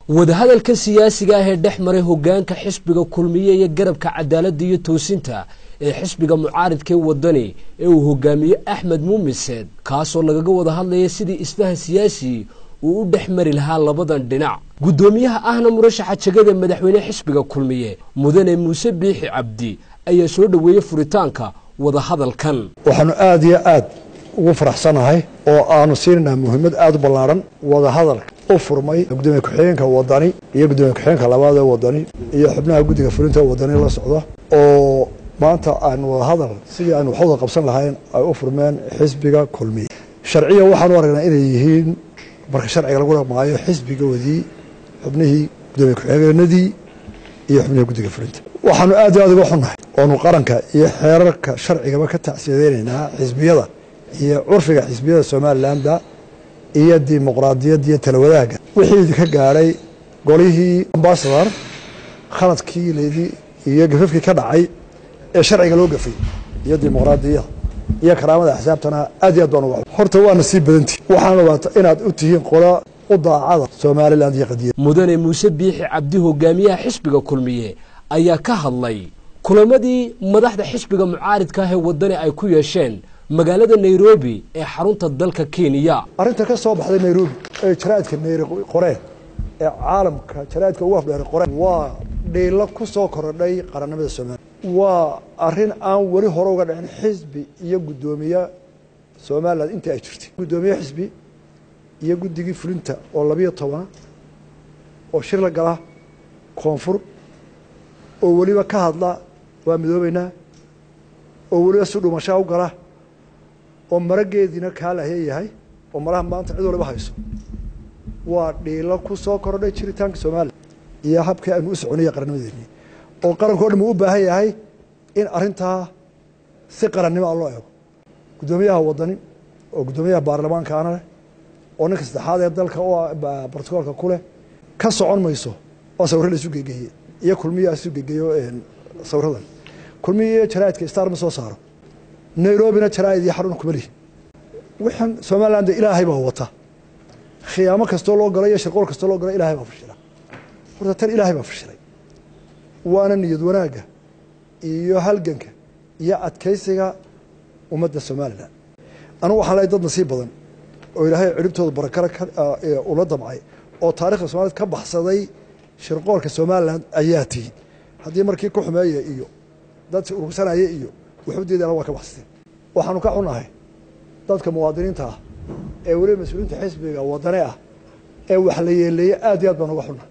wadahadalka siyaasiga ah ee dhex maray hogaanka xisbiga kulmiye iyo garabka cadaaladda iyo toosinta ee xisbiga mucaaridkee wadani ee uu hogaamiye axmed muumiseed kaasoo lagaga wada hadlaya sidii isfahan siyaasi uu u dhex mari lahaa labadan dhinac guddoomiyaha ahna murashaxa jegada madaxweyne xisbiga kulmiye mudane muuse biixi cabdi ayaa soo dhoweeyey furitaanka wadahadalkan waxaanu aada iyo aad ugu faraxsanahay oo aanu siinaynaa muhiimad aada u ballaaran wadahadalka u furmay gudoomiye ku-xigeenka wadani iyo gudoomiye ku-xigeenka labaad ee wadani iyo xubnaha guddiga fulinta wadani la socda oo maanta aanu wadahadal sidii aanu wax wada qabsan lahayn ay u furmeen xisbiga kulmiye sharciya waxaanu aragnaa inay yihiin marka sharciga lagu dhaqmaayo xisbigoodii xubnihii gudoomiye ku-xigeenadii iyo xubnihii guddiga fulinta waxaanu aad iyo aad uga xunnahay oonu qaranka iyo xeerarka sharcigaba ka tacsiyadeynaynaa xisbiyada iyo curfiga xisbiyada somalilanba iyo dimuqraadiyadda iyo talawadaagga wixii idinka gaadhay golihii ambasador khaladkii leydii iyo gafafkii ka dhacay ee sharciga loo gafay iyo dimuqraadiyada iyo karaamada axsaabtana aad iyo aad baan uga horta waana sii badantihi waxaana waata inaad u tihiin qola u daacada somalilan iyo qadiyad mudane muuse biixi cabdi hogaamiyaha xisbiga kulmiye ayaa ka hadlay kulamadii madaxda xisbiga mucaaridka ah ee wadani ay ku yeesheen magaalada nairobi ee xarunta dalka kenya arrinta ka soo baxday nairobi ee jaraa'idka nayri qoreen ee caalamka jaraa'idka ugu afdheeray qoreen waa dhiilo ku soo korodhay qarannimada somaliya waa arrin aan weli hore uga dhicin xisbi iyo guddoomiye somalilan intii ay jirtay guddoomiye xisbi iyo guddigii fulinta oo labiyo tobana oo shir la gala koonfur oo weliba ka hadla waa midoobeynaa oo weliba si dhumashaa u gala oo marageediina kaa lahya yahay oo malaha maanta cid waliba hayso waa dhiilo ku soo kordhay jiritaanka somalilan iyo habkii aynu u soconaya qarannimadeennii oo qaranka o dhan uu u baahan yahay in arrintaa si qarannimo a loo eego guddoomiyaha wadani oo guddoomiyaha baarlamaankaana leh oo ninka saddexaad ee dalka u brotocoolka ku leh ka socon mayso oo sawirro la isu gegeeye iyo kulmiya isu gegeeyo sawiradan kulmiya iyo jaraa'idka star ma soo saaro nairobina jaraa'id iyo xarun kuma lihi wixan somaliland ilaahay baa wata khiyaamo kastoo loo galo iyo shirqool kastoo loo galo ilaahay baa fashila horta tan ilaahay baa fashilay waana niyad wanaagga iyo halganka iyo adkaysiga ummadda somalilan anugu waxaan lehay dad nasiib badan oo ilaahay ciribtooda barakara ula damcay oo taarikhda somaliyed ka baxsaday shirqoolka somalilan ayaa tihi haddii markii ku xumeeya iyo dad urursanaya iyo waxudeedana waa ka baxsateen waxaanu ka xunahay dadka muwaadiniinta ah ee weliba mas-uuliyiinta xisbiga wadane ah ee wax la yeeleeye aad iyo aad baan uga xunnahay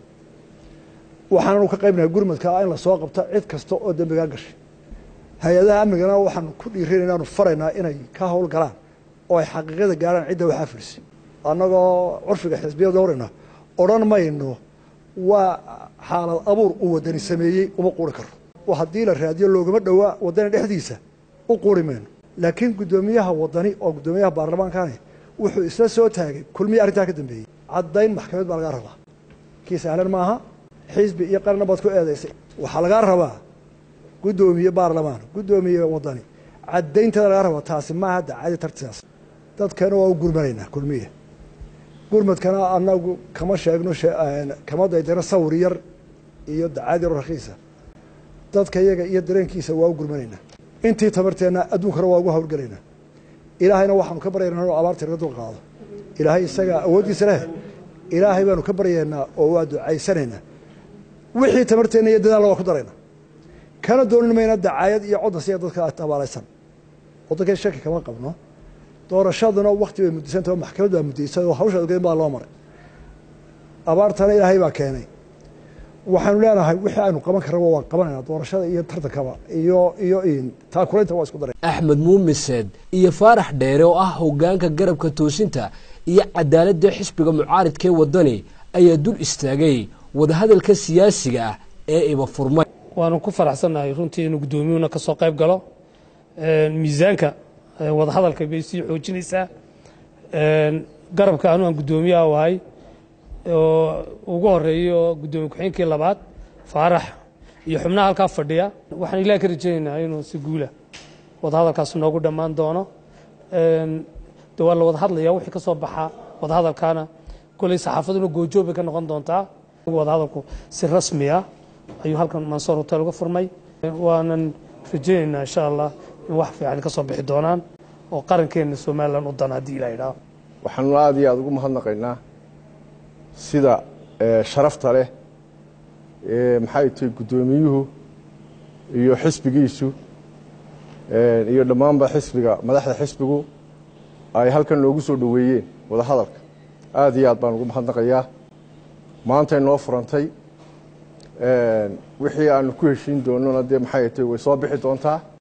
waxaananu ka qaybnahay gurmadka ah in lasoo qabta cid kasta oo dembigaa gashay hay-adaha amnigana waxaanu ku dhiirin inaanu faraynaa inay ka howl galaan oo ay xaqiiqada gaarhaan cidda waxaa filisay annagoo curfiga xisbiya dhowrayna odhan mayno waa xaalad abuur uu wadani sameeyey uma quuri karo oo haddii la raadiyo loogama dhowaa wadani dhexdiisa u quuri mayno laakiin guddoomiyaha wadani oo guddoomiyaha baarlamaankani wuxuu isla soo taagay kulmiya arrintaa ka dambeeyey caddayn maxkamad baa lagaa rabaa kii sahlan maaha xisbi iyo qaranna baad ku eedaysay waxaa lagaa rabaa guddoomiye baarlamaan guddoomiye wadani caddaynteeda lagaa rabaa taasi maaha dacadi tartidaas dadkana waa u gurmanaynaa kulmiya gurmadkana anagu kama sheegno kama daydano sawir yar iyo dacad yaro rakiisa dadka iyaga iyo dareenkiisa waa u gurmanaynaa intii tabarteenna adduunkana waa ugu hawlgelaynaa ilaahayna waxaanu ka baryaynaa inuu abaarta naga dul qaado ilaahay isagaa awooddiisa leh ilaahay baanu ka baryaynaa oo waa ducaysanaynaa wixii tamarteenna iyo dadaalla waa ku daraynaa kana doonin mayna dacaayad iyo codnasiya dadka abaalaysan waddankeen shaki kama qabno doorashaduna wakti bay muddisanta oo maxkamad baa muddaysay oo hawsha ogeyn baa loo maray abaartana ilaahay baa keenay waxaanu leenahay wixii aynu qaban karaba waan qabanayna doorashada iyo tartankaba iyo iyo taakulaynta waa isku daray axmed muumiseed iyo faarax dheere oo ah hogaanka garabka toosinta iyo cadaaladda xisbiga mucaaridkee wadani ayaa dul istaagay wadahadalka siyaasiga ah ee iba furmay waanu ku faraxsannahay runtii inuu guddoomiyuhuna ka soo qayb galo miisaanka wadahadalka bay sii xoojinaysaa garabka anu aan guddoomiyaha ahay oo ugu horeeyo guddoomiye ku-xigeenkii labaad faarax iyo xubnaha halkaa fadhiya waxaan ilaah ka rajaynaynaa inuu si guula wadahadalkaas noogu dhammaan doono de waa la wada hadlaya wixii ka soo baxa wadahadalkaana koley saxaafaduna goojoob bay ka noqon doontaa wadahadalku si rasmi ah ayuu halkan mansoor hotel uga furmay waanan rajaynaynaa insha allah in wax fiican ka soo bixi doonaan oo qarankeena somalilan u dan haddii ilaa idhaaho waxaanu aada iyo aada ugu mahadnaqaynaa sida sharafta leh maxay tahay guddoomiyuhu iyo xisbigiisu iyo dhammaanba xisbiga madaxda xisbigu ay halkan noogu soo dhoweeyeen wadahadalka aada iyo aad baan ugu mahadnaqayaa maantay noo furantay wixii aanu ku heshiin doonona dee maxay tahay way soo bixi doontaa